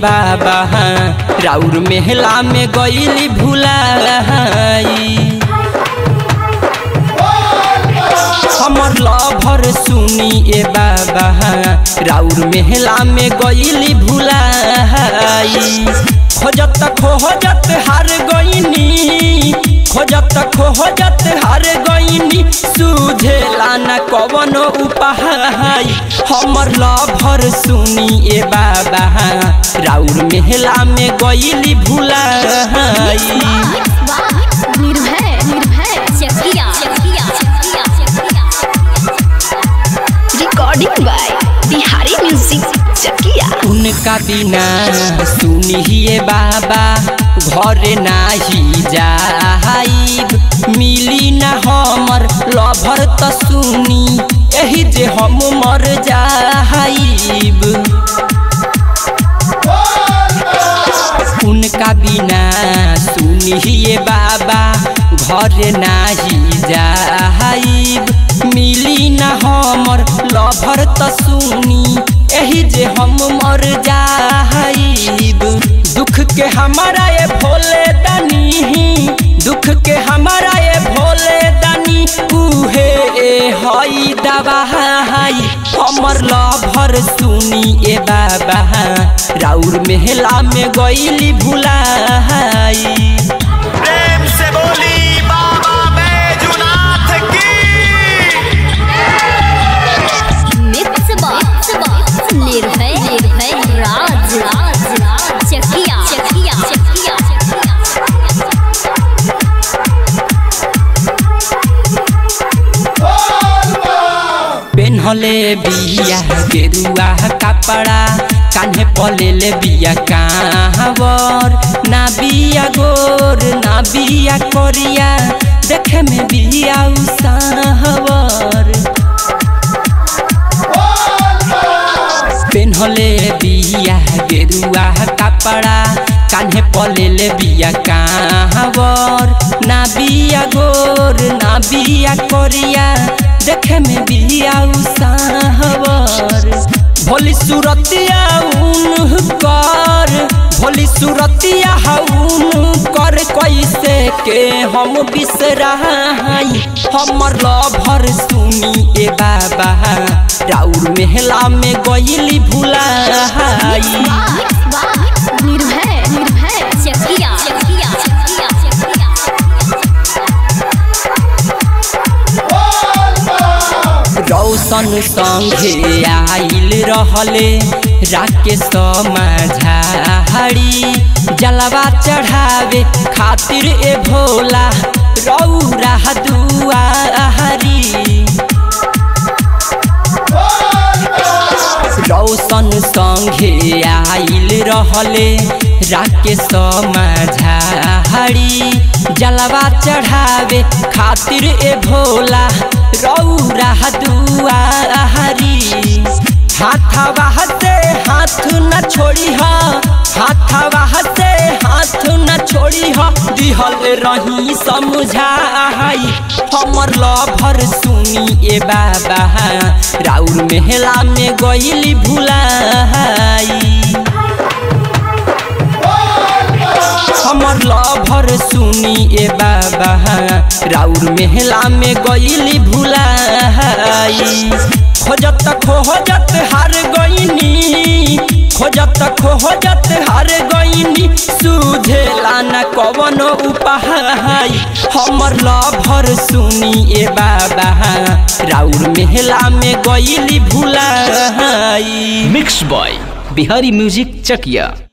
बाबा राउर मेहला में गईली भुलाई हमर लभर सुनी ए बाबा राउर मेहला में गईली भुलाई खोजत खोजत हार गईनी खोजत खोजत हार गईनी सुझेला न कवन उपाय हमर लभर सुनी ए बाबा राउर मेहला में गईली भुलाई Nirbhay Nirbhay Chakiya Chakiya Chakiya recording by Bihari music Chakiya उनका बिना सुनिए बाबा घर नाही जाइब मिली न हमर लभर त सुनी एही जे हम मर जाइब उनका बिना सुनिए बाबा घर नाही जाइब मिली न हमर लभर त सुनी एही जे हम मर जाइब दुख के हमारा ये भोले दानी दुख के हमारा ये भोले दानी उहे ए हई दवाई हमर लभर सुनी ए बाबा राउर मेहला में गईली भुलाई प्रेम से बोली बाबा बैजुनाथ की मिक्स बॉक्स निर्भय निर्भय राज राज राज चकिया चकिया चकिया पेन्हले बिया गेरुआ कपड़ा कान्हे पलेले बिया कांवर ना बिया गोर ना बिया करिया देखे में बिया उसावर पेन्हले बिया गेरुआ कपड़ा कान्हे पलेले बिया कांवर ना बिया गोर ना बिया करिया देखे में बिया उसावर भोली सूरतिया उन कर भोली सूरतिया हउन कर कैसे के हम बिसराई हमर लभर सुनी ए बाबा राउर मेहला में गईली भुलाई निर्भय निर्भय चकिया चकिया चकिया रौशन संघे आइल रहले राकेश माझाड़ी जलवा चढ़ावे खातिर ए भोला रौरा दुआरी रौशन संघे आइल रहले राकेश माझाड़ी जलवा चढ़ावे खातिर ए भोला रौरा दुआरी हाथवा से हाथ न छोड़ी हा हाथवा से हाथ न छोड़ी हा दिहल रही समझाई हमर लभर सुनी ए बाबा राउर मेहला में गईली भुलाई हमर लभर सुनी ए बाबा राउर मेहला में गईली भुलाई खोजत खोजत हार गईनी खोजत खोजत हार गईनी सुझेला न कवन उपाय हमर लभर सुनी ए बाबा राउर मेहला में गईली भुलाई mix by Bihari music Chakiya